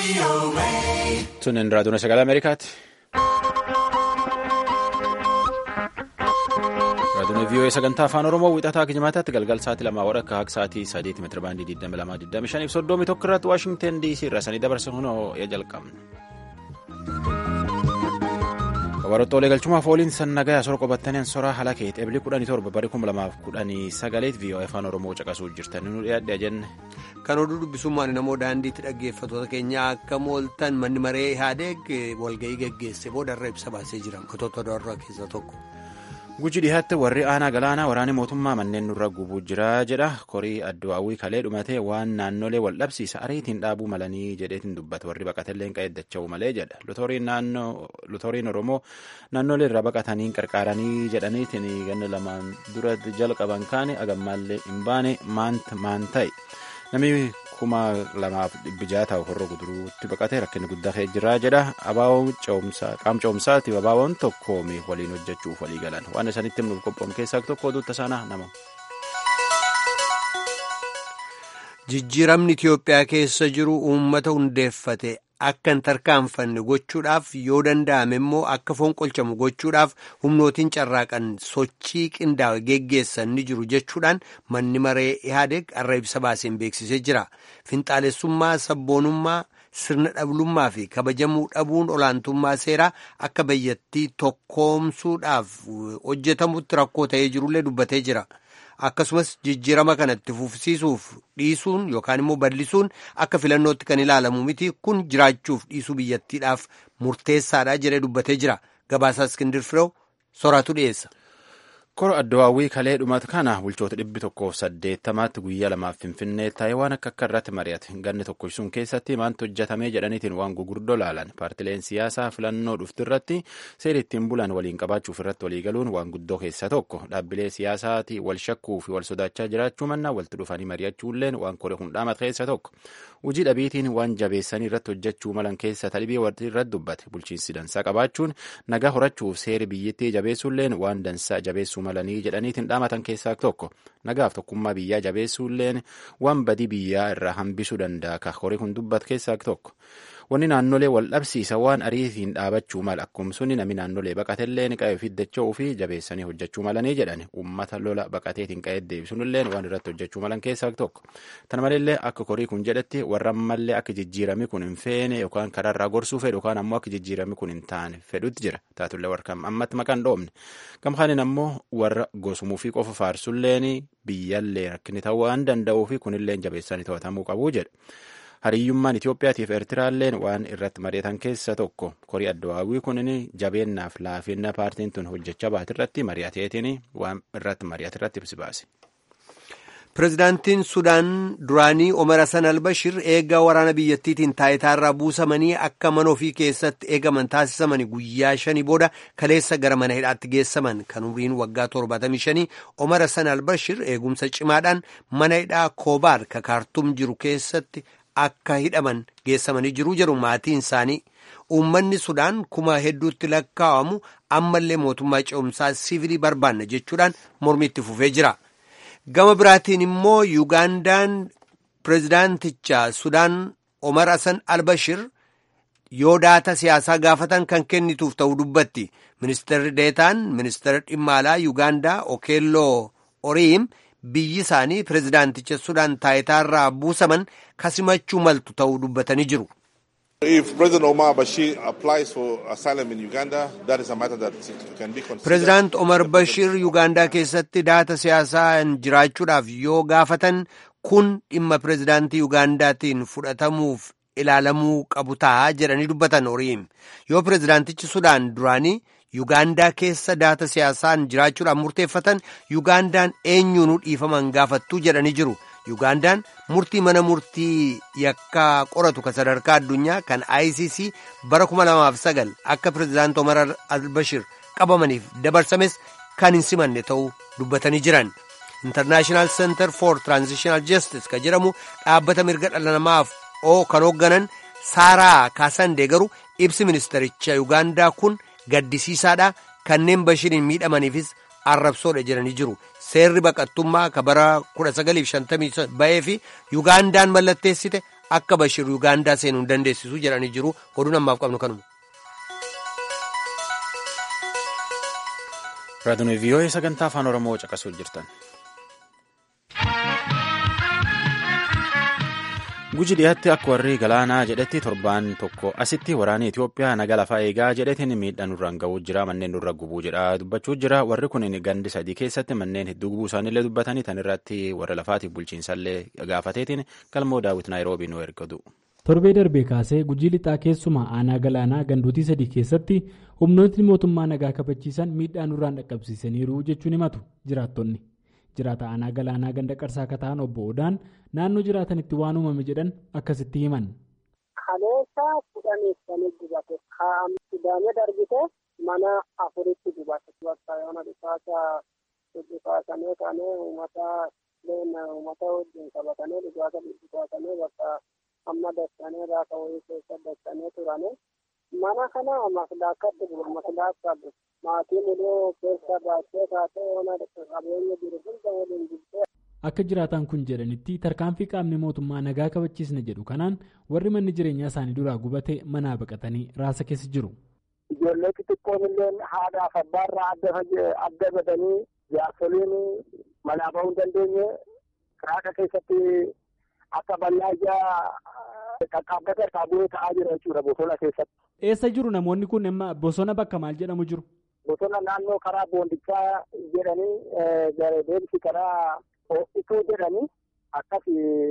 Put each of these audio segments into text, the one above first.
Sunin raadiyoon sagalee Ameerikaati. Raadiyoon VOA sagantaa afaan Oromoo wixataa kijimaataatti galgal sa'aatii lamaa wadha akka akka sa'aatii sadeeti meetira baandii 22 soddomii tokko irratti Waashingteen DC irraa sanii dabarsa hunoo ya jalqabna. Kabarottoolee galchumaaf ooliin sannagaa sora qabatanii soraa halakeet eebli kudhanii torba barii kuma lamaaf kudhanii sagaleet VOA afaan Oromoo caqasuu jirtan nu dhiyaadhaa jenne. Kan oduu dubbisummaan namoo daandiitti dhaggeeffatoota keenya akka mooltan manni maree Ihaadeeg walga'ii geggeesse boodarra ibsa baasee jira. Gotoota darraa keessaa tokko. Guji dhiyaatti warri aanaa galaanaa waraanni mootummaa manneen nurra gubuu jira jedha. Korii addu'aawwii kalee dhumatee waan naannolee wal dhabsiisa ariitiin dhaabuu malanii jedheetiin dubbata. Warri baqatellee hin qayyadacha'u malee jedha. Lutoriin Oromoo naannolee irraa baqatanii qarqaaranii jedhaniitiin ganna lamaan dura jalqaban kaane agammaallee hin baane maan ta'e. Namni kuma lamaaf dhibbi jaha ta'u horroo guduruutti baqatee rakkinni guddaa ka'ee jira jedha. Abaaboon qaama ce'umsaati abaaboon tokkoomi waliin hojjechuuf walii galan. Waan isaanitti himnuuf qophoom keessaa tokko oduutta sana nama. Jijjiiramni Itiyoophiyaa keessa jiru uummata hundeeffate akka hin tarkaanfanne gochuudhaaf yoo danda'ame immoo akka fonqolchamu gochuudhaaf humnootiin carraaqan sochii qindaa'e geggeessan ni jiru jechuudhaan manni maree Ihaadeeg har'a ibsa baaseen beeksisee jira. Finxaalessummaa sabboonummaa sirna dhablummaa fi kabajamuu dhabuun olaantummaa seeraa akka biyyattii tokkoomsuudhaaf hojjetamutti rakkoo ta'ee jirullee dubbatee jira. akkasumas jijjiirama kanatti fufsiisuuf dhiisuun yookaan immoo bal'isuun akka filannootti kan ilaalamu miti kun jiraachuuf dhiisuu biyyattiidhaaf murteessaadha jedhee dubbatee jira gabaasaa iskindir fireew soraatu dhiyeessa. Kora addawaawwii kalee dhumatu kana bulchoota dhibbi tokkoof saddeettamaatti guyyaa lamaaf finfinnee taa'ee waan akka akka irratti mari'ate ganni tokko sun keessatti maantu hojjetamee jedhaniitiin waan gurguddoo laalan paartileen siyaasaa filannoo dhuftu irratti seera ittiin bulan waliin qabaachuuf irratti walii galuun waan guddoo keessaa tokko dhaabbilee siyaasaati wal shakkuu fi wal sodaachaa jiraachuu mannaa walitti dhufanii mari'achuulleen waan kore hundhaamat keessaa tokko hojii dhabiitiin waan jabeessanii irratti hojjechuu malan keessa talibii irratti dubbate bulchiinsi dansaa qabaachuun nagaa horachuuf seeri biyyattii jabeessuulleen waan dansaa jabeessuu malanii jedhaniitiin dhaamatan keessaa tokko nagaaf tokkummaa biyyaa jabeessuulleen waan badii biyyaa irraa hambisuu danda'a ka horii kun dubbatu keessaa tokko wanni naannolee wal dhabsiisa waan ariitiin dhaabachuu mala akkumsunni namni naannolee baqatelleen qa'ee fiddacha'uu fi jabeessanii hojjechuu malanii jedhan uummata lola baqateetiin qa'ee deebisuunilleen waan irratti hojjechuu malan keessaa tokko tana maleellee akka korii kun jedhetti warra ammallee akka jijjiirami kun hin feene yookaan karaarraa gorsuu fedhu yookaan ammoo akka jijjiirami kun hin taane fedhutti jira taatullee warra ammatti maqaan dhoomne gamkaanin ammoo warra gosumuu fi qofa faarsulleen biyyallee rakkinni ta'uu waan danda'uu fi kunilleen jabeessanii to'atamuu qabu jedha. hariyyummaan Itoophiyaatiif Eertiraalleen waan irratti mari'atan keessa tokko korii addawaawwii kunin jabeennaaf laafinna paartiin tun hojjechaa baate irratti mari'ateetiin waan irratti mari'ate irratti ibsi baase. Pireezidaantiin Sudaan duraanii Omar Hassan Albashir eega waraana biyyattiitiin taayitaarraa buusamanii akka mana ofii keessatti eegaman taasisamanii guyyaa shanii booda kaleessa gara mana hidhaatti geessaman kan umriin waggaa 75 Omar Hassan Albashir eegumsa cimaadhaan mana hidhaa Koobaar ka kaartum jiru keessatti akka hidhaman geessamanii jiru jedhu maatiin isaanii uummanni Sudaan kuma hedduutti lakkaa'amu ammallee mootummaa ce'umsaa siivilii barbaanna jechuudhaan mormitti fufee jira. gama biraatiin immoo yuugaandaan pireezidaanticha sudaan omar hasan albashir yoo daata siyaasaa gaafatan kan kennituuf ta'uu dubbatti ministeerri deetaan ministeera dhimma alaa yuugaandaa okeelloo oriim biyyi isaanii pireezidaanticha sudaan taayitaarraa buusaman kasimachuu maltu ta'uu dubbatanii jiru. Pireezidaant Omar Bashir Yuugaandaa keessatti daata siyaasaa jiraachuudhaaf yoo gaafatan kun dhimma pireezidaantii Yuugaandaatiin fudhatamuuf ilaalamuu qabu ta'a jedhanii dubbatan Oriim. Yoo pireezidaantichi Sudaan duraanii Yuugaandaa keessa daata siyaasaan jiraachuudhaaf murteeffatan Yuugaandaan eenyuunuu dhiifaman gaafattuu jedhanii jiru. Yuugaandaan murtii mana murtii yakkaa qoratu kan sadarkaa addunyaa kan ICC bara 2009 akka pireezidaanti Omar al-Bashir qabamaniif dabarsames kan hin simanne ta'uu dubbatanii jiran. International Center for Transitional Justice kan jedhamu dhaabbata mirga dhala namaaf oo kan hoogganan Saaraa Kaasandee garuu ibsi ministericha Yuugaandaa kun gaddisiisaadha kanneen Bashiriin miidhamaniifis arrabsoodha jedhanii jiru. Seerri baqattummaa ka bara 1950 ba'ee fi Yuugaandaan mallatteessite akka Bashir Yuugaandaa seenuu hin dandeessisu jedhanii jiru. Oduun ammaaf qabnu kanuma. Raadiyoo VOA sagantaa afaan Oromoo caqasuu jirtan. Guji dhiyaatti akka warri galaanaa jedhetti torbaan tokko asitti waraanni Itoophiyaa naga lafaa eegaa jedhetiin miidhaa nurraan ga'uu jira manneen nurra gubuu jedha dubbachuu jira warri kun gandi sadii keessatti manneen hedduu gubuu isaaniillee dubbatanii tan irratti warra lafaatiif bulchiinsallee gaafateetiin galmoo daawwit naayiroobii nu ergatu. torbee darbee kaasee gujii lixaa keessumaa aanaa galaanaa gandootii sadii keessatti humnootni mootummaa nagaa kabachiisan miidhaa nurraan dhaqqabsiisaniiru jechuun himatu jiraattonni. jiraata aanaa galaanaa ganda qarsaa akka ta'an obbo Odaan naannoo jiraatanitti waan uumame jedhan akkasitti himan. Kaleessa kudhaniif shanii gubate kaa'amsidaamee darbite mana afuritti gubate bakka yoona dhukaasa dhukaasamee kaanee uummata uummata wajjin qabatanii dhukaasa dhukaasamee bakka amma dastanee raasa wayii keessa dastanee turane mana kana maslaakatti guba maslaakka maatiin illee keessa baachee kaatee yoona qabeenya jiru hunda waliin jirtee. Akka jiraataan kun jedhanitti tarkaanfii qaamni mootummaa nagaa kabachiisna jedhu kanaan warri manni jireenyaa isaanii duraa gubate manaa baqatanii raasa keessa jiru. Ijoollee xixiqqoon illee haadhaaf abbaarraa adda godhanii jaarsoliin manaa bahuu hin dandeenye raasa keessatti akka bal'aa ijaa qaqqaabbata irraa bu'ee ta'aa jira jechuudha bosona keessatti. Eessa jiru namoonni kun amma bosona bakka maal jedhamu jiru? Bosona naannoo karaa boondichaa jedhanii deemsi karaa ho'ituu jedhanii akkas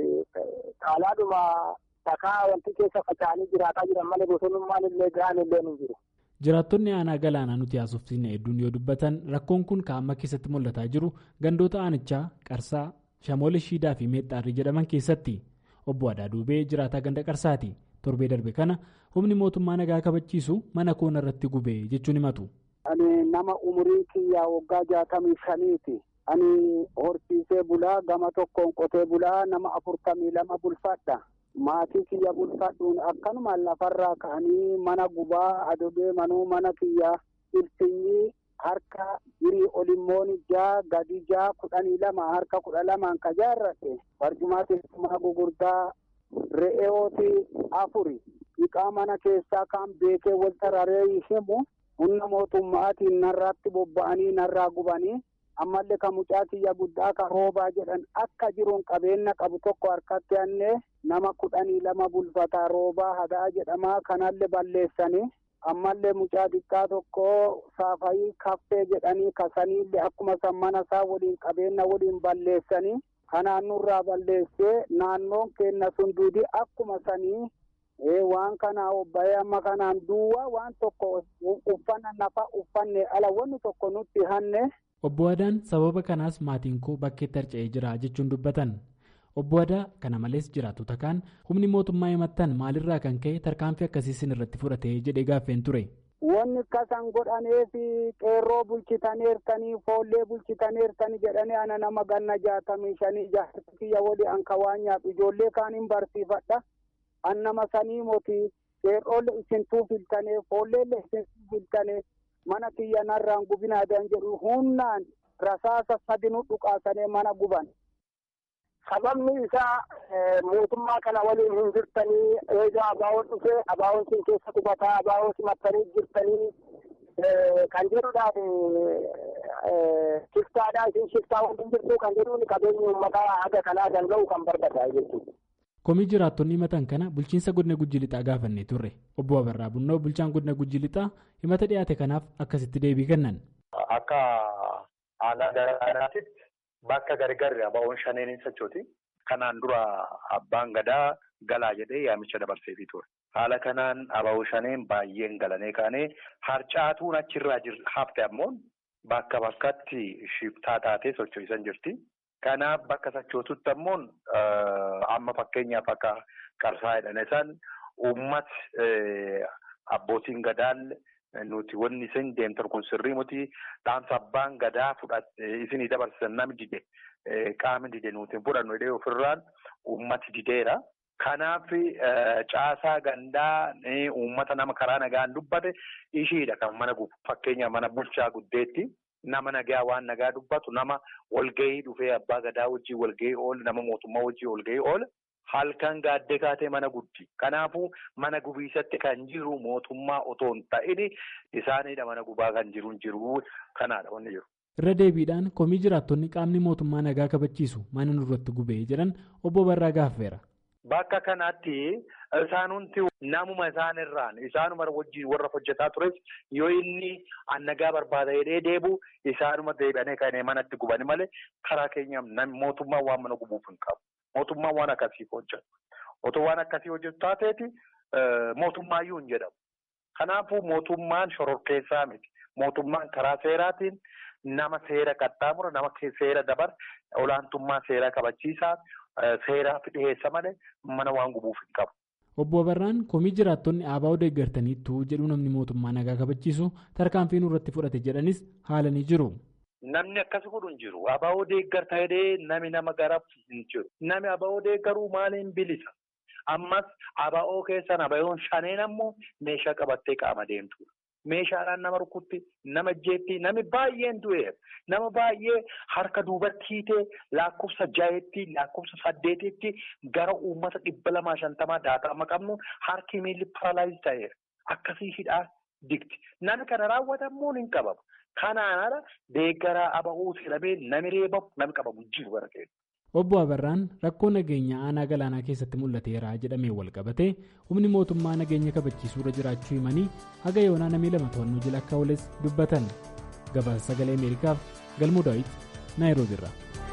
caalaadhuma takaa wanti keessa faca'anii jiraataa jiran malee bosonummaan illee ga'an illee ni jiru. Jiraattonni aanaa galaanaa nuti haasofsiisne hedduun yoo dubbatan rakkoon kun kaa'ama keessatti mul'ataa jiru gandoota aanichaa qarsaa shamoole shiidaa fi meexxaarrii jedhaman keessatti obbo Adaa Duubee jiraataa ganda qarsaati torbee darbe kana humni mootummaa nagaa kabachiisu mana koona irratti gubee jechuun himatu. Ani nama umurii kiyyaa waggaa jaatamii shaniiti. Ani horsiisee bulaa gama tokkoon qotee bulaa nama afurtamii lama bulfadha. Maatii kiyya bulfadhuun akkanuma lafarraa ka'anii mana gubaa adodee manuu mana kiyya ibsinyii harka hirii olimmoon ijaa gadi ijaa kudhanii lama harka kudha lamaan ka jaarrate barjumaa teessumaa gugurdaa re'eooti afuri dhiqaa mana keessaa kan beekee wal tararee himu humna mootummaatiin narraatti bobba'anii narraa gubanii ammallee kan mucaa kiyya guddaa kan roobaa jedhan akka jiruun qabeenya qabu tokko harkatti annee nama kudhanii lama bulfataa roobaa hadaa jedhamaa kanallee balleessanii ammallee mucaa xiqqaa tokko saafayii kaffee jedhanii kasaniillee akkuma san mana isaa waliin qabeenya waliin balleessanii kanaan nurraa balleessee naannoon keenya sun duudii akkuma sanii waan kanaa obbayee amma kanaan duwwaa waan tokko uffanna nafa uffanne ala wanni tokko nutti hanne. Obbo Adaan sababa kanaas maatiin koo bakkeetti harca'ee jira jechuun dubbatan. Obbo Adaa kana malees jiraatota kaan humni mootummaa himattan maalirraa kan ka'e tarkaanfii akkasii isin irratti fudhatee jedhee gaaffeen ture. Wanni akkasan godhaneef qeerroo bulchitaneertanii foollee bulchitaneertanii jedhanii ana nama ganna jaatamii shanii jaartii kiyya walii anka waan nyaadhu ijoollee kaan hin barsiifadha. An nama sanii moti qeerroolle isintuu filtanee foolleelle isintuu filtanee mana kiyya narraan gubinaadan jedhu humnaan rasaasa sadinu dhukaasanii mana guban. sababni isaa mootummaa kana waliin hin jirtanii eegaa abaawoon dhufee abaawoon sin keessa qubataa abaawoo simattanii jirtanii kan jedhudhaaf shiftaadhaa isin shiftaa waliin jirtu kan jedhuun qabeenyi uummataa haga kanaa danda'u kan barbaadaa jechuudha. Komii jiraattonni himatan kana bulchiinsa godina Gujji Lixaa gaafannee turre. Obbo Abarraa Bunnoo bulchaan godina Gujji Lixaa himata dhiyaate kanaaf akkasitti deebii kennan. Akka aanaa gara aanaatitti bakka gargarri abaa'oon shaneen hin sochooti. Kanaan dura abbaan gadaa galaa jedhee yaamicha dabarseefii ture. Haala kanaan abaa'oo shaneen baay'een galanii kaanee harcaatuun achirraa hafte ammoo bakka bakkatti shiftaa taatee socho'isan jirti. Kanaaf bakka sochootutti ammoo amma fakkeenyaaf akka qarsaa jedhan isaan uummati abbootiin gadaan nuti wanni isin deemtan kun sirrii muti dhaamsa abbaan gadaa fudhate isinii dabarsan namni dide qaamni dide nuti fudhannu jedhee ofirraan uummati dideera. Kanaaf caasaa gandaa uummata nama karaa nagaan dubbate ishiidha kan mana fakkeenyaaf mana bulchaa guddeetti. Nama nagaa waan nagaa dubbatu nama walgahii dhufee abbaa gadaa wajjin walgahii oole nama mootummaa wajjin walgahii oole halkan gaaddee kaatee mana gubdi. Kanaafuu mana gubiisatti kan jiru mootummaa otoo hin ta'in isaaniidha mana gubaa kan jiru hin jiru kanaadha wanni jiru. Irra deebiidhaan komii jiraattonni qaamni mootummaa nagaa kabachiisu mana nurratti gubee jedhan obbo Barraa gaafeera. Bakka kanatti isaanumti namuma isaanirraan isaanuma wajjin warra hojjetaa tures yoo inni nagaa barbaada jedhee deebi'u isaanuma deebi'anii kan manatti gubani malee karaa keenya mootummaan waan mana gubuuf hin qabu. Mootummaan waan akkasii hojjetu. Otoo waan akkasii hojjetu taateeti mootummaayyuu hin jedhamu. Kanaafuu mootummaan shororkeessaa miti. Mootummaan karaa seeraatiin nama seera qaxxaamura, nama seera dabar, olaantummaa seera kabachiisaa, seeraaf dhiheessa malee mana waan gubuuf hin qabu. Obbo Abarraan komii jiraattonni ABO deeggartaniittuu jedhu namni mootummaa nagaa kabachiisu tarkaanfii nurratti fudhate jedhanis haala ni jiru. Namni akkas godhu hin jiru. ABO deeggarta jedhee nami nama garaaf hin jiru. Nami ABO deeggaruu maaliin bilisa? Ammas ABO keessan ABO'n shaneen ammoo meeshaa qabattee qaama deemtudha. Meeshaadhaan nama rukutti, nama jeetti, nami baay'een du'eera. Nama baay'ee harka duubatti hiitee lakkoofsa jaheetti, lakkoofsa saddeetitti gara uummata dhibba lamaa shantamaa daakama qabnu harki miilli paralaayiz ta'eera. Akkasii hidhaa digdi. Nami kana raawwatamuu hin qabamu. Kanaan ala deeggaraa ABO jedhamee nami reebamu, nami qabamu jiru bara keenya. Obbo Abarraan rakkoo nageenya aanaa galaanaa keessatti mul'ateera jedhamee wal qabatee humni mootummaa nageenya kabachiisuu irra jiraachuu himanii haga yoonaa namii lama to'annoo jala akka ooles dubbatan gabaasa sagalee ameerikaaf galmuu daawit naayiroobiirra.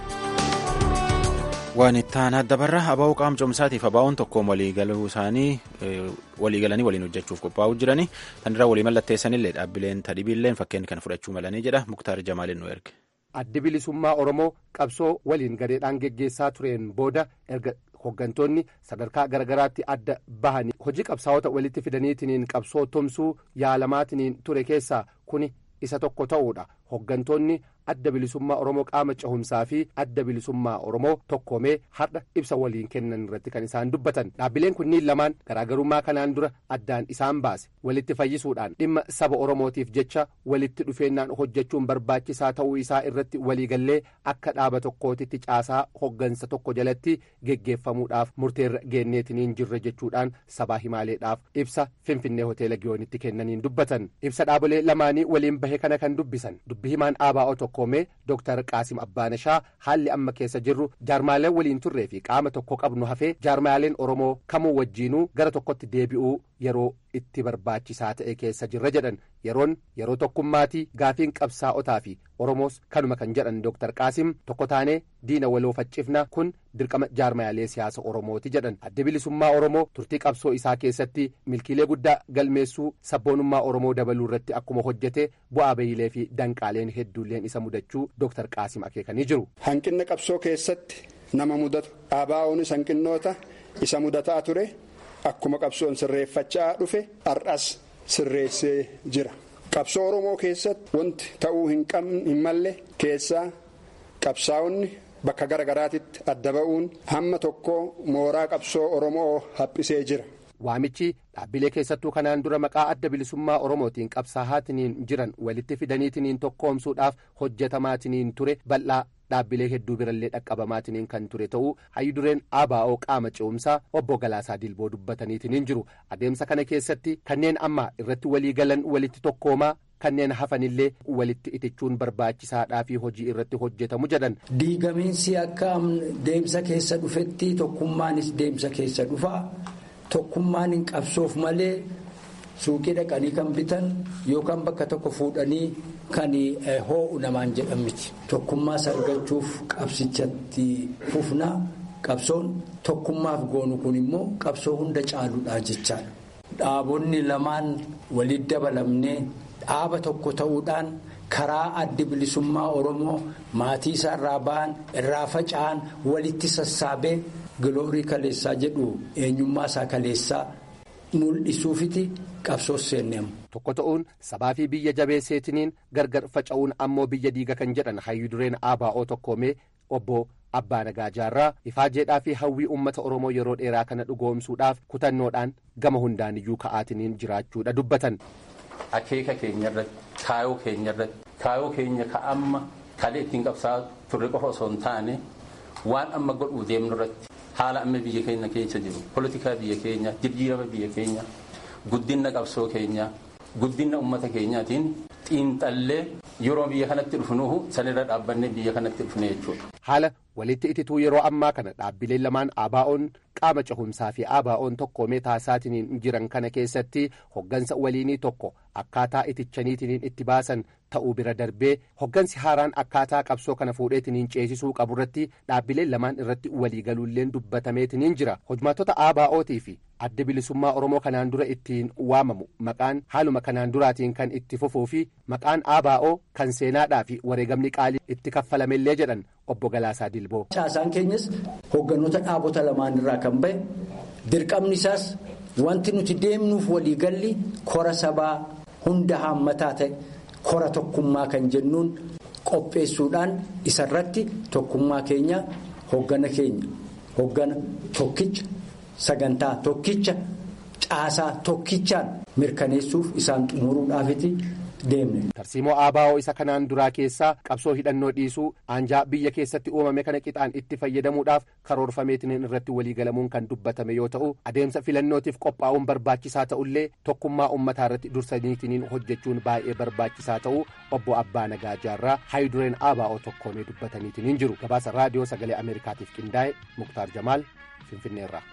waan itti aanaa dabarra abaa'uu qaamcomsaatiif abaa'uun tokkoon waliigaluu isaanii waliigalanii waliin hojjechuuf qophaa'uu jiranii kan irraa walii mallatteessanillee dhaabbileen tadhibiilleen fakkeenya kana fudhachuu malanii jedha muktaar jamaalin nu erge. addi bilisummaa oromoo qabsoo waliin gareedhaan geggeessaa tureen booda erga hoggantoonni sadarkaa garagaraatti adda bahanii hojii qabsaa'ota walitti fidaniitiniin qabsoo tumsuu yaalamaatiniin ture keessaa kuni isa tokko ta'uudha hoggantoonni adda bilisummaa oromoo qaama cehumsaa fi adda bilisummaa oromoo tokkoomee har'a ibsa waliin kennan irratti kan isaan dubbatan dhaabbileen kunniin lamaan garaagarummaa kanaan dura addaan isaan baase walitti fayyisuudhaan dhimma saba oromootiif jecha walitti dhufeennaan hojjechuun barbaachisaa ta'uu isaa irratti waliigallee akka dhaaba tokkootitti caasaa hoggansa tokko jalatti geggeeffamuudhaaf murteerra geenneetiniin jirre jechuudhaan sabaa himaaleedhaaf ibsa finfinnee hoteela giyoonitti kennaniin dubbatan ibsa dhaabolee lamaanii waliin bahe kana kan dubbisan dubbi himaan ABO tokkoomee Dr. Qaasim Abbaanashaa haalli amma keessa jirru jaarmaaleen waliin turree fi qaama tokko qabnu hafee jaarmaaleen Oromoo kamuu wajjiinuu gara tokkotti deebi'uu yeroo itti barbaachisaa ta'e keessa jirra jedhan yeroon yeroo tokkummaatii gaafiin qabsaa'otaa fi Oromoos kanuma kan jedhan Dr. Qaasim tokko taanee diina waloo faccifna kun dirqama jaarmaalee siyaasa Oromooti jedhan adda bilisummaa Oromoo turtii qabsoo isaa keessatti milkiilee guddaa galmeessuu sabboonummaa Oromoo dabaluu irratti akkuma hojjete bu'aa bayiilee fi danqaaleen hedduulleen isa mudachuu Dr. Qaasim akeekanii jiru. Hanqinna qabsoo keessatti nama mudatu ABO'nis hanqinnoota isa mudataa ture akkuma qabsoon sirreeffachaa dhufe har'as sirreessee jira. Qabsoo Oromoo keessatti wanti ta'uu hin malle keessaa qabsaa'onni bakka gara garaatitti adda ba'uun hamma tokko mooraa qabsoo Oromoo haphisee jira. Waamichi dhaabbilee keessattuu kanaan dura maqaa adda bilisummaa Oromootiin qabsaa'aatiniin jiran walitti fidaniitiniin tokkoomsuudhaaf hojjetamaatiniin ture bal'aa dhaabbilee hedduu birallee dhaqqabamaatiniin kan ture ta'uu hayyudureen ABO qaama ce'umsaa obbo Galaasaa Dilboo dubbataniitiniin jiru adeemsa kana keessatti kanneen amma irratti walii galan walitti tokkoomaa kanneen hafanillee walitti itichuun barbaachisaadhaa fi hojii irratti hojjetamu jedhan. Diigamiinsi akka deemsa keessa dhufetti tokkummaanis deemsa keessa dhufaa tokkummaan hin qabsoof malee suuqii dhaqanii kan bitan yookaan bakka tokko fuudhanii kan hoo'u namaan jedhan miti. Tokkummaas argachuuf qabsichatti fufnaa qabsoon tokkummaaf goonu kun immoo qabsoo hunda caaluudhaa jechaadha. Dhaabonni lamaan walitti dabalamnee dhaaba tokko ta'uudhaan karaa addi bilisummaa Oromoo maatii isaa irraa ba'an irraa faca'an walitti sassaabee giloorii kaleessaa jedhu eenyummaa isaa kaleessaa mul'isuufiti qabsoos seenneemu. Tokko ta'uun sabaa fi biyya jabeesseetiniin gargar faca'uun ammoo biyya diiga kan jedhan hayyudureen ABO tokkoomee obbo Abbaa Nagaa Jaarraa ifaajeedhaa fi hawwii uummata Oromoo yeroo dheeraa kana dhugoomsuudhaaf kutannoodhaan gama hundaaniyyuu ka'aatiniin jiraachuudha dubbatan. Akeeka keenya irratti kaayoo keenya irratti kaayoo keenya ka amma kalee ittiin qabsaa turre qofa osoo hin taane waan amma godhuu deemnu irratti haala amma biyya keenya keessa jiru polotikaa biyya keenya jijjiirama biyya keenya guddina qabsoo keenya guddina ummata keenyaatiin xiinxallee yeroo biyya kanatti dhufnuhu sanirra dhaabbanne biyya kanatti dhufne jechuudha. Haala walitti itituu yeroo ammaa kana dhaabbileen lamaan ABO'n qaama cehumsaa fi ABO'n tokkoomee taasisaatiin jiran kana keessatti hoggansa waliinii tokko akkaataa itichaniitiin itti baasan ta'uu bira darbee hoggansi haaraan akkaataa qabsoo kana fuudheetiin ceesisuu qaburratti dhaabbileen lamaan irratti waliigaluulleen dubbatameetiin jira hojmaatota ABO'tii fi adda bilisummaa oromoo kanaan dura ittiin waamamu maqaan haaluma kanaan duraatiin kan itti fufuu fi maqaan ABO kan seenaadhaa fi wareegamni qaalii itti kaffalamellee jedhan obbo Galaasaa Dilboo. Caasaan keenyas hogganoota dhaabota lamaan irraa kan ba'e dirqamni isaas wanti nuti deemnuuf waliigalli kora sabaa hunda haammataa ta'e kora tokkummaa kan jennuun qopheessuudhaan isarratti tokkummaa keenya hoggana keenya hoggana tokkicha sagantaa tokkicha caasaa tokkichaan mirkaneessuuf isaan xumuruudhaafiti. tarsiimoo ABO isa kanaan duraa keessaa qabsoo hidhannoo dhiisuu aanjaa biyya keessatti uumame kana qixaan itti fayyadamuudhaaf karoorfameetiin irratti waliigalamuun kan dubbatame yoo ta'u adeemsa filannootiif qophaa'uun barbaachisaa ta'ullee tokkummaa uummataa irratti dursaniitiin hojjechuun baay'ee barbaachisaa ta'uu obbo Abbaa Nagaa Jaarraa haayidureen ABO tokkoomee dubbataniitiin jiru gabaasa raadiyoo sagalee ameerikaatiif qindaa'e muktaar jamaal finfinneerraa.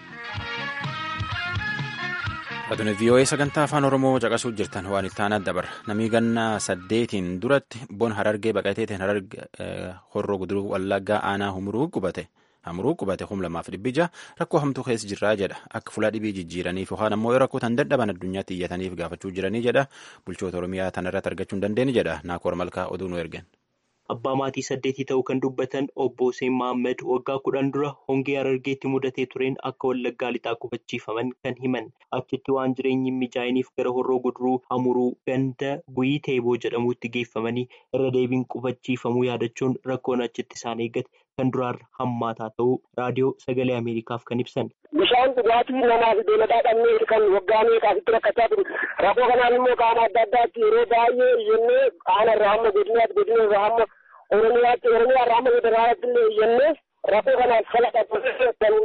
Aduun VOA sagantaa afaan Oromoo caqasuu jirtan waan itti aanaa dabarra. Namni ganna saddeetiin duratti bon harargee baqateetiin horroo guduruu wallaggaa aanaa humruu qubate. Hamruu qubate hum lamaaf dhibbi jaha rakkoo hamtuu keessa jirraa jedha. Akka fuula dhibii jijjiiraniif yookaan ammoo rakkoo tan dadhaban addunyaatti iyyataniif gaafachuu jiranii jedha. Bulchoota Oromiyaa tanarratti argachuu hin dandeenye jedha. Naakoor Malkaa oduu nu ergen. Abbaa maatii saddeetii ta'uu kan dubbatan obbo Hussein Mahammad waggaa kudhan dura hongee harargeetti mudatee tureen akka wallaggaa lixaa qubachiifaman kan himan achitti waan jireenyi hin mijaa'iniif gara horroo guduruu hamuruu ganda guyii teeboo jedhamuutti geeffamanii irra deebiin qubachiifamuu yaadachuun rakkoon achitti isaan eeggate kan duraarra hammaataa ta'uu raadiyoo sagalee Ameerikaaf kan ibsan. Bishaan dhugaatii namaaf beeladaa dhabnee kan waggaa meeqaasitti rakkachaa ture. Rakkoo kanaan immoo qaama adda addaatti yeroo baay'ee iyyannee aanaa irraa hamma godinaatti godina irraa hamma oromiyaatti oromiyaa irraa hamma federaalaatti illee iyyannee rakkoo kanaaf falaqa kan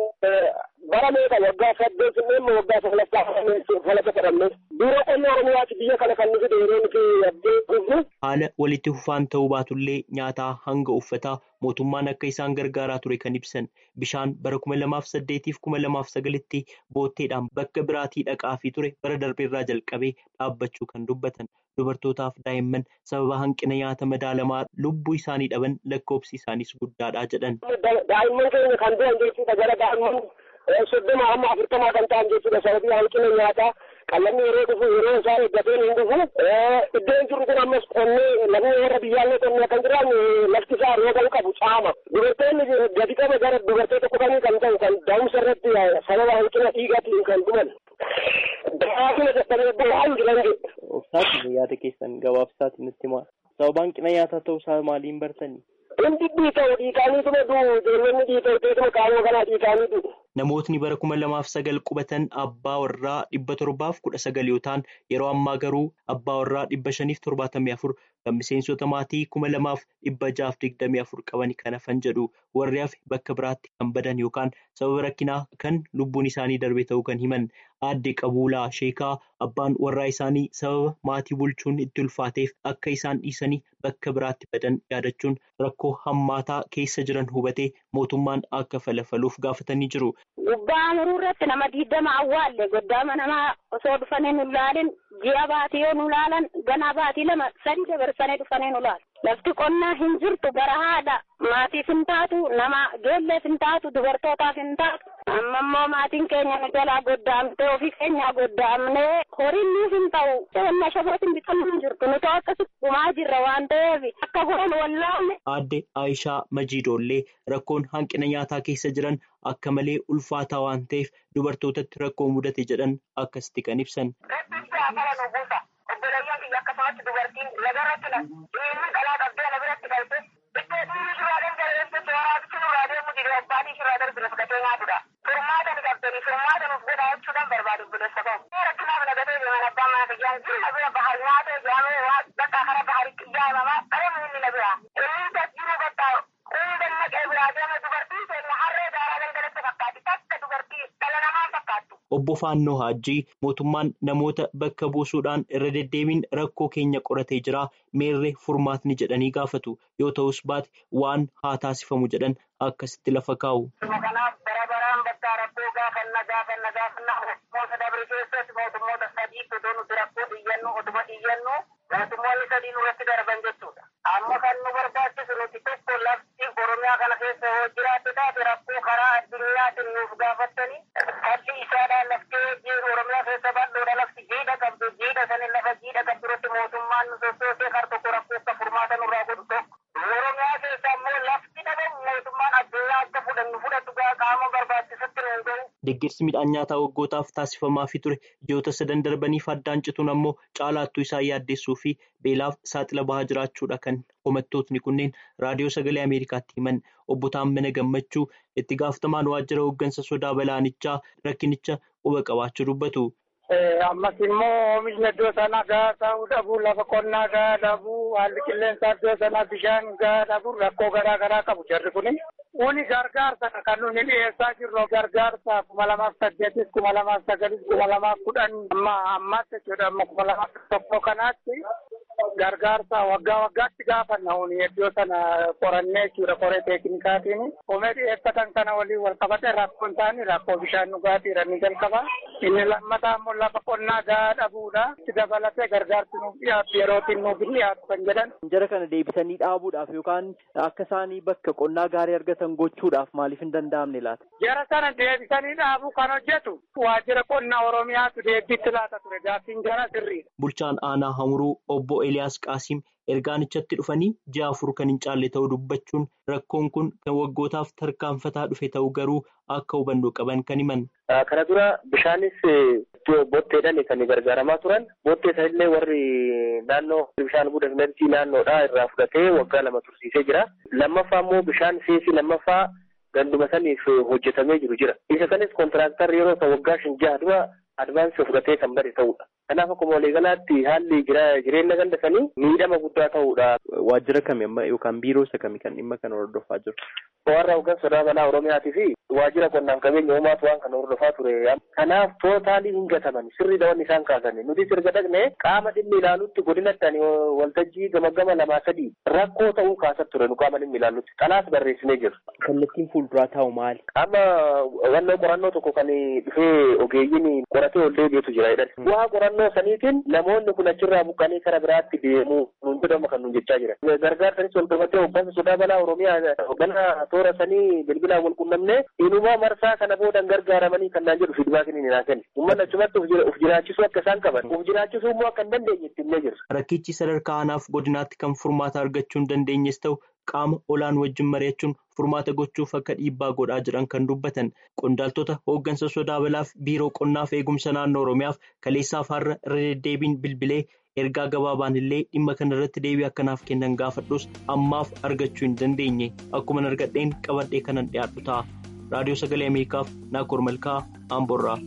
bara meeqa waggaa saddeet immoo waggaa saglaffaa falaqa jedhamne. Biiroo qonna oromiyaatti biyya kana kan nuti dheeree nuti abdii gubnu. Haala walitti fufaan ta'uu baatullee nyaataa hanga uffataa mootummaan akka isaan gargaaraa ture kan ibsan bishaan bara kuma lamaaf saddeetiif kuma lamaaf sagalitti bootteedhaan bakka biraatii dhaqaafii ture bara darbeerraa jalqabee dhaabbachuu kan dubbatan dubartootaaf daa'imman sababa hanqina nyaata madaalamaa lubbuu isaanii dhaban lakkoobsi isaanis guddaadha jedhan. Daa'imman keenya kan du'an jechuudha gara daa'imman soddoma hamma afurtamaa kan ta'an jechuudha sababii hanqina nyaataa. qallamni yeroo dhufu yeroo isaa eeggateen hin dhufu iddoon jiru kun ammas qonnee lafni warra biyyaallee qonnee kan jiran lafti isaa rooba hin qabu caama dubartoonni gadi qaba gara dubartee tokko kanii kan ta'u kan daa'umsa irratti sababa hanqina dhiigaatiin kan dhuman daa'imni dadhabee bu'aan jiran jedhu. Obsaati yaada keessan gabaabsaati nutti maal sababa hanqina nyaataa ta'uu isaa maaliin bartanii? Hundi dhiita'u dhiitaaniituma du'u ijoollonni dhiita'u teessuma qaama kanaa dhiitaanii du'u. Namootni bara kuma lamaaf sagal qubatan abbaa warraa dhibba torbaaf kudha sagal yoo ta'an yeroo ammaa garuu abbaa warraa dhibba shaniif torbaatamii afur kan miseensota maatii kuma lamaaf dhibba jaaf digdamii afur qaban kan hafan jedhu warri hafe bakka biraatti kan badan yookaan sababa rakkinaa kan lubbuun isaanii darbe ta'uu kan himan aadde qabuulaa sheekaa abbaan warraa isaanii sababa maatii bulchuun itti ulfaateef akka isaan dhiisanii bakka biraatti badan yaadachuun rakkoo hammaataa keessa jiran hubatee mootummaan akka falafaluuf gaafatanii jiru. Gubbaa muruu irratti nama diidama awwaalle goddaama namaa osoo dhufanii nu ilaalin ji'a baatii yoo nu ilaalan ganaa baatii lama sadi dabarsanii dhufanii nu ilaalu. Lafti qonnaa hin jirtu gara haadha maatiif hin taatu nama geelleef hin taatu dubartootaaf hin taatu. Amma immoo maatiin keenya nu jalaa goddaamtee ofii keenyaa goddaamnee horiin nuuf hin ta'u. Seenna shabootiin bitan hin jirtu nuti akkasitti gumaa jirra waan ta'eef akka horan wallaalle. Aadde Aayishaa Majiidoollee rakkoon hanqina nyaataa keessa jiran akka malee ulfaataa waan ta'eef dubartootatti rakkoo mudate jedhan akkasitti kan ibsan. Obboleeyyan biyya akkasumatti dubartiin lagarratti na dhiirri dhalaa qabdee na biratti galte iddoo dhiirri shirraa dangareesse sooraatichi nurraa deemu dide abbaatii shirraa darbine fudhatee nyaatudha. Furmaata ni qabdanii furmaata nuuf godhaa jechuudhaan barbaadu obboleessa ta'u. Rakkinaaf nagatee deeman abbaan mana fayyaan jiru na bira bahar nyaatee jaamee waan bakka kana baharitti ijaaramaa qabu inni na bira. Inni jiru bakka hunda naqee biraa deeme dubartiin keenya harree daaraa dangalatti obbo Faannoo Haajjii mootummaan namoota bakka buusuudhaan irra deddeebiin rakkoo keenya qoratee jira meerree furmaatni jedhanii gaafatu yoo ta'us baate waan haa taasifamu jedhan akkasitti lafa kaa'u. Kanaaf bara baraan bakka rakkoo gaafanna gaafanna gaafanna mootummoota dabre keessatti mootummoota sadii otoo nuti rakkoo xiyyannu otuma xiyyannu mootummoonni sadii nurratti darban jechuudha. Amma kan nu barbaachisu nuti tokko lafti Oromiyaa kana keessa yoo jiraate taate rakkoo karaa addunyaatiin nuuf gaafattanii falli isaadhaan laftee jiru Oromiyaa keessa bal'oodha lafti jiidha qabdu jiidha sanin lafa jiidha qabdu irratti mootummaan nu sossoosee kar tokko rakkoo akka furmaata nurraa godhu tokko. Oromiyaa keessa ammoo lafti dhabamu mootummaan addunyaa akka fudhannu fudhatu qaama barbaachisutti nu gahu. Deeggarsi midhaan nyaataa waggootaaf taasifamaafii ture ji'oota sadan darbaniif addaan cituun ammoo caalaattuu isaa yaaddessuu fi beelaaf saaxila bahaa jiraachuudha kan homattootni kunneen raadiyoo sagalee Ameerikaatti himan obbo Taammana Gammachuu itti gaafatamaan waajjira hooggansa sodaa balaanichaa rakkinicha quba qabaachuu dubbatu. Ammas immoo oomishni iddoo sana gahaa ta'uu dhabuu lafa qonnaa gahaa dhabuu haalli qilleensaa iddoo sana bishaan gahaa dhabuu rakkoo garaa garaa qabu jarri kuni. Kuni gargaarsa kan nuti dhiyeessaa jirru gargaarsa kuma lamaaf saddeetis kuma lamaaf sagalis kuma lamaaf kudhan amma ammaatti jechuudha amma kuma lamaaf tokko kanaatti gargaarsa waggaa waggaatti gaafanna huni iddoo sana qorannee jechuudha qoree teeknikaatiin oomishni dhiyeeffatan kana waliin wal qabate rakkoon isaanii rakkoo bishaan dhugaatii ni jalqaba inni lammataa immoo lafa qonnaa gahaa dhabuudha itti dabalatee gargaarsi nuuf dhiyaatu yerootiin nuuf dhiyaatu kan jedhan. Jara kana deebisanii dhaabuudhaaf yookaan akka isaanii bakka qonnaa gaarii argatan gochuudhaaf maaliif hin danda'amne laata? Jara sana deebisanii dhaabuu kan hojjetu waajjira qonnaa Oromiyaatu deebiitti laata ture gaaffiin jara sirriidha. Bulchaan aanaa Hamuruu obbo Eliyaas Qaasiim ergaanichatti dhufanii ji'a afur kan hin caalle ta'uu dubbachuun rakkoon kun kan waggootaaf tarkaanfataa dhufe ta'uu garuu akka hubannoo qaban kan himan. Kana dura bishaanis botteedhaan kan gargaaramaa turan bottee sanillee warri naannoo bishaan guddinatti naannoodhaa irraa fudhatee waggaa lama tursiisee jira. Lammaffaa immoo bishaan seesii lammaffaa ganduma saniif hojjetamee jiru jira. Isa kanis kontiraaktarri yeroo isa waggaa shan jaha dura advaansii fudhatee kan bade ta'udha. Kanaaf akkuma waliigalaatti haalli jireenya ganda sanii miidhama guddaa ta'udha. Waajjira kami amma yookaan biiroo isa kami kan dhimma kana hordofaa jiru? Warra hooggansa sodaa balaa Oromiyaatii fi waajjira qonnaaf qabeenya uumaatu waan kana hordofaa ture. Kanaaf tootaalii hin gataman sirri dawanni isaan kaasan. Nuti sirga dhaqne qaama dhimmi ilaalutti godinatti ani waltajjii gama gama lamaa sadii rakkoo ta'uu kaasat ture nu qaama dhimmi ilaalutti. Kanaas barreessinee jiru. Kallattiin fuulduraa taa'u maali? Amma wannoo qorannoo tokko kan dhufee ogeeyyiin qoratee ol deebi'etu jira jedhan. Waa qorannoo saniitiin namoonni kun achirraa buqqanii kara biraatti deemu nuun jedhama kan nuun jechaa jira. Gargaarsanis wal qabatee hooggansa sodaa balaa Oromiyaa hoogganaa toora sanii bilbilaan wal qunnamnee inumaa marsaa kana boodan gargaaramanii kan naan jedhu fiidbaakiin hin kennu. Uummanni achumatti uf jiraachisuu akka isaan qaban uf jiraachisuu immoo akka hin dandeenye itti himnee jirra. Rakkichi sadarkaa aanaaf godinaatti kan furmaata argachuu hin dandeenyes ta'u qaama olaan wajjin mari'achuun furmaata gochuuf akka dhiibbaa godhaa jiran kan dubbatan qondaaltota hooggansa sodaa balaaf biiroo qonnaaf eegumsa naannoo oromiyaaf kaleessaaf har'a irra deddeebiin bilbilee ergaa gabaabaan illee dhimma kana irratti deebii akkanaaf kennan gaafadhus ammaaf argachuu hin dandeenye akkuma argadheen qabadhee kanan dhiyaadhu ta'a raadiyoo sagalee ameerikaaf naakoor malkaa amborraa.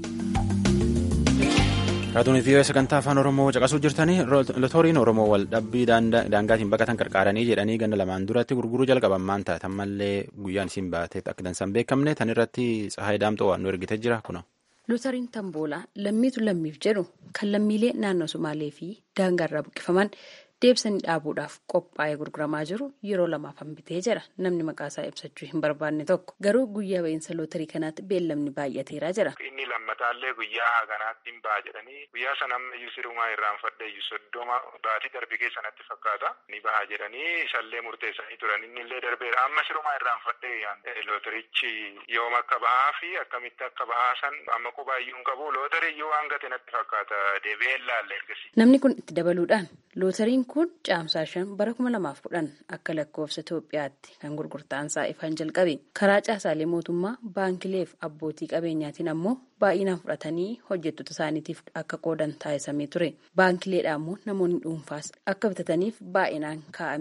Raadiyoo vii'oo sagantaa afaan Oromoo caqasuu jirtanii lotoriin Oromoo wal dhabbii daangaatiin baqatan qarqaaranii jedhanii ganna lamaan duratti gurguruu jalqaban maan taatan mallee guyyaan isiin baateet akka dansan beekamne tan irratti Tsahaay Daamxoo waan nu ergite jira kuna. Lotariin Tamboolaa lammiitu lammiif jedhu kan lammiilee naannoo Somaalee fi daangaarraa buqqifaman deebisanii dhaabuudhaaf qophaa'ee gurguramaa jiru yeroo lamaaf hambitee jira namni maqaasaa ibsachuu hin barbaanne tokko garuu guyyaa ba'iinsa lootarii kanaatti beellamni baay'ateeraa jira. Inni lammataallee guyyaa kanaatti hin ba'a jedhanii guyyaa sana amma iyyuu sirumaa irraanfadhe iyyuu soddoma baatii darbe keessanatti fakkaata ni baha jedhanii isallee murteessanii turan inni illee darbeera amma sirumaa irraanfadhe lootarichi yoom akka ba'aa fi akkamitti akka ba'aa san amma qubaa iyyuu hin qabu lootarii iyyuu waan gate natti fakkaata deebi'ee ilaalle ergasi. Namni kun itti dabaluudhaan lootariin kun caamsaa shan bara kuma lamaaf kudhan akka lakkoofsa Itoophiyaatti kan gurgurtaansaa ifaan jalqabe karaa caasaalee mootummaa baankileef abbootii qabeenyaatiin ammoo baay'inaan fudhatanii hojjettoota isaaniitiif akka qoodan taasisamee ture baankileedhaan immoo namoonni dhuunfaas akka bitataniif baay'inaan kaa'ameera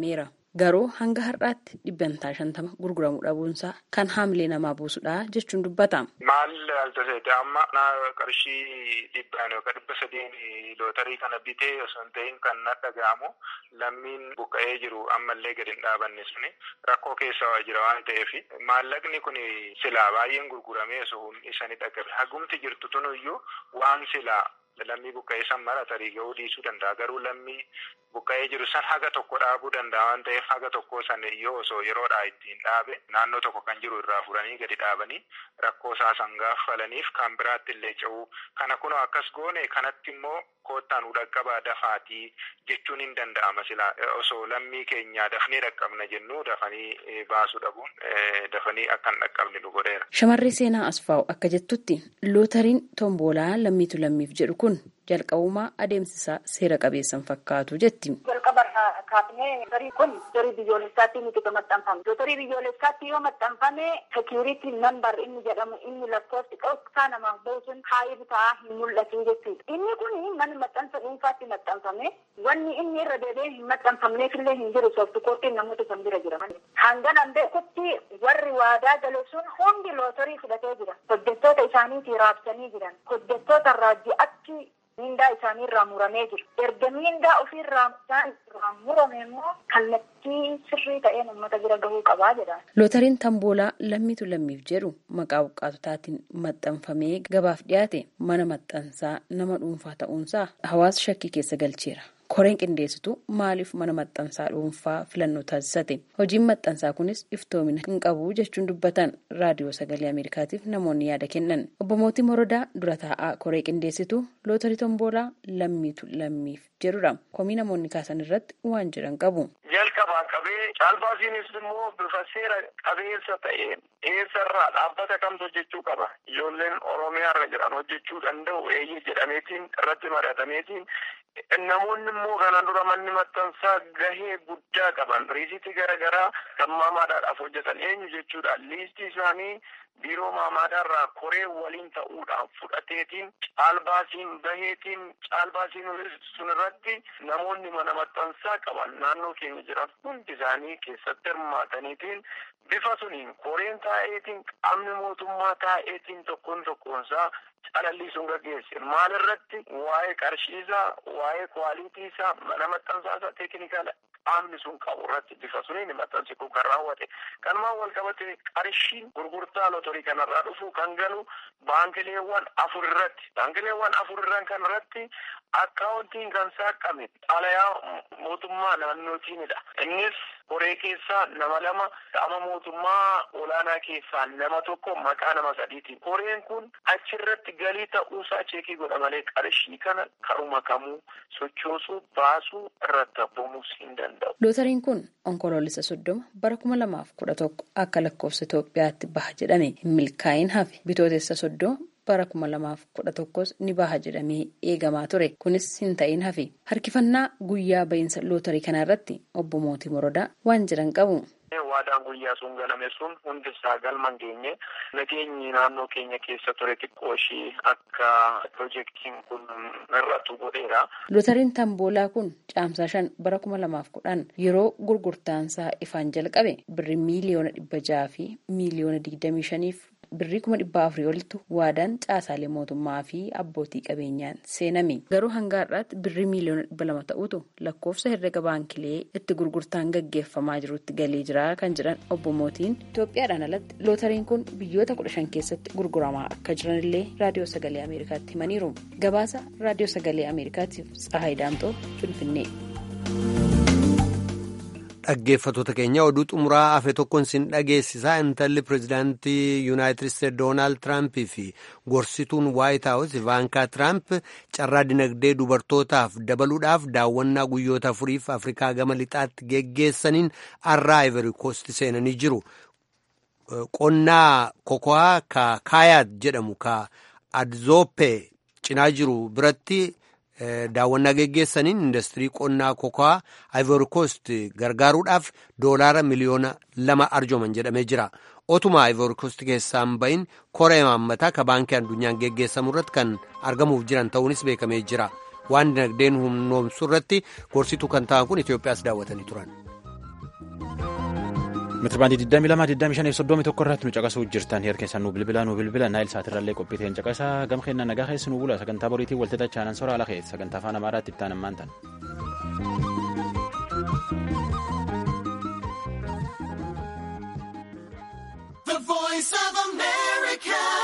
garuu hanga har'aatti dhibbantaa shantama gurguramuu dhabuunsaa kan haamilee namaa buusudha jechuun dubbata. Maal altaseete amma qarshii dhibbaan yookaan dhibba sadiin lootarii kana bitee osoo hin ta'in kan na dhaga'amu lammiin buqqa'ee jiru ammallee gadi hin dhaabanne suni rakkoo keessa jira waan ta'eef maallaqni kun silaa baay'een gurguramee osoo isani dhaqqabe hagumti jirtu tunuyyuu waan silaa lammii buqqa'ee san mara tarii ga'uu dhiisuu danda'a garuu lammii buqqa'ee jiru san haga tokko dhaabuu danda'a waan ta'eef haga tokko san yoo osoo yeroodhaa ittiin dhaabe naannoo tokko kan jiru irraa furanii gadi dhaabanii rakkoo isaa san gaafalaniif kan biraatti illee ce'uu kana kunoo akkas goone kanatti immoo koottaan dhaqqabaa dafaatii jechuun hin danda'ama silaa osoo lammii keenya dafnee dhaqqabna jennu dafanii baasuu dhabuun dafanii akka hin dhaqqabne nu godheera. Shamarree seenaa asfaa'u akka jettutti lootariin tomboolaa lammiitu lammiif jedhu kun jalqabumaa adeemsisaa seera qabeessan fakkaatu jetti. Jalqaba kaafnee lotarii kun lotarii biyyoolessaatti miti kan maxxanfame. Lotarii biyyoolessaatti yoo maxxanfame sekiuritii nambar inni jedhamu inni lakkoofsi dhoksaa namaaf bahu sun haayee bitaa hin mul'atu jechuudha. Inni kun mana maxxansa dhuunfaatti maxxanfame wanni inni irra deebi'ee hin maxxanfamneef illee hin jiru sooftu koottiin namoota san bira jira. Hangan beekutti warri waadaa gale sun hundi lootarii fudhatee jira. Hojjettoota isaaniitii raabsanii jiran. Hojjettoota irraa ji'atti miindaa isaanii irraa muramee jira. Erga miindaa ofiirraa isaan irraa murame immoo kallattii sirrii ta'een uummata bira gahuu qabaa jedha. Lootariin tamboolaa lammiitu lammiif jedhu maqaa buqqaatotaatiin maxxanfamee gabaaf dhiyaate mana maxxansaa nama dhuunfaa ta'uunsaa hawaasa shakkii keessa galcheera. koreen qindeessitu maaliif mana maxxansaa dhuunfaa filannoo taasisate hojiin maxxansaa kunis iftoomina hin qabu jechuun dubbatan raadiyoo sagalee ameerikaatiif namoonni yaada kennan obbo Mootii Morodaa dura taa'aa koree qindeessitu lootarii tomboolaa lammiitu lammiif jedhudha komii namoonni kaasan irratti waan jedhan qabu. jalqabaa qabee caalbaasiinis immoo bifa seera qabeessa ta'een eessarraa dhaabbata kamtu hojjechuu qaba ijoolleen oromiyaa irra jiran hojjechuu danda'u eeyyee jedhameetiin irratti mari'atameetiin namoonni immoo kana dura manni maxxansaa gahee guddaa qaban riisitii garaagaraa kan maamaadhaadhaaf hojjetan eenyu jechuudha liistii isaanii biiroo maamaadhaarraa koree waliin ta'uudhaan fudhateetiin caalbaasiin baheetiin caalbaasiin sun irratti namoonni mana maxxansaa qaban naannoo keenya jiran hundi isaanii keessatti hirmaataniitiin bifa suniin koreen taa'eetiin qaamni mootummaa taa'eetiin tokkoon tokkoonsaa calalliisuun gaggeesse maal irratti waa'ee qarshiisaa waa'ee kwaaliitiisaa mana maxxansaasaa teeknikaala qaamni sun qabu irratti bifa suniin maxxansi kun kan raawwate kanumaan wal qabate qarshiin gurgurtaa lotorii kanarraa dhufu kan galu baankileewwan afur irratti baankileewwan afur irran kan irratti akkaawuntiin kan saaqame xalayaa mootummaa naannootiinidha innis koree keessaa nama lama qaama mootummaa olaanaa keessaa nama tokko maqaa nama sadiitiin koreen kun achirratti galii ta'uusaa cheekii godha malee qarshii kana karuma kamuu sochoosuu baasuu irratti abbomuus hin danda'u. Lootariin kun onkoloolessa soddoma bara kuma lamaaf kudha tokko akka lakkoofsa Itoophiyaatti baha jedhame hin milkaa'in hafe bitootessa soddoma bara kuma lamaaf kudha tokkos ni baha jedhamee eegamaa ture kunis hin ta'in hafe harkifannaa guyyaa ba'iinsa lootarii kana irratti obbo Mootii Morodaa waan jedhan qabu. waadaan guyyaa sun galame sun hundi isaa galman geenye nageenyi naannoo keenya keessa ture xiqqoo ishii akka pirojektiin kun irratti godheera. Lootariin tamboolaa kun caamsaa shan bara kuma lamaaf kudhan yeroo gurgurtaansaa ifaan jalqabe birrii miiliyoona dhibba jaha fi miiliyoona digdamii shaniif birrii kuma dhibba afurii olitti waadaan caasaalee mootummaa fi abbootii qabeenyaan seename garuu hanga har'aatti birrii miiliyoona dhibba lama ta'utu lakkoofsa herrega baankilee itti gurgurtaan gaggeeffamaa jirutti galee jira kan jedhan obbo Mootiin Itoophiyaadhaan alatti lootariin kun biyyoota kudha shan keessatti gurguramaa akka jiran illee raadiyoo sagalee ameerikaatti himaniiru gabaasa raadiyoo sagalee ameerikaatiif tsahaay daamxoo finfinnee. dhaggeeffatoota keenya oduu xumuraa hafe tokkoon sin dhageessisaa intalli pirezidaantii yuunaayitid isteetsi doonaald tiraamp fi gorsituun waayit haawus ivaankaa tiraamp carraa dinagdee dubartootaaf dabaluudhaaf daawwannaa guyyoota afuriif afrikaa gama lixaatti geggeessaniin har'aa ivory coast seenanii jiru qonnaa koko'aa ka kaayaat jedhamu ka adzooppe cinaa jiru biratti. daawwannaa geggeessaniin industirii qonnaa koko'aa ivory coast gargaaruudhaaf doolaara miliyoona lama arjooman jedhamee jira otuma ivory coast keessaan bahin koree maammataa ka baankii addunyaan geggeessamu irratti kan argamuuf jiran ta'uunis beekamee jira waan dinagdeen humnoomsuu irratti gorsituu kan ta'an kun itiyoophiyaas daawwatanii turan. Meetirabaandii 22 25 soddomii tokko irratti nu caqasuu jirtan heer keessan nu bilbila nu bilbila naayil saatirrallee qophiiteen caqasaa gam keenna nagaa keessi nu bula sagantaa boriitiin waltata chaanan soraa ala keessa sagantaa afaan amaaraatti itti aanammaan tan. The voice of America.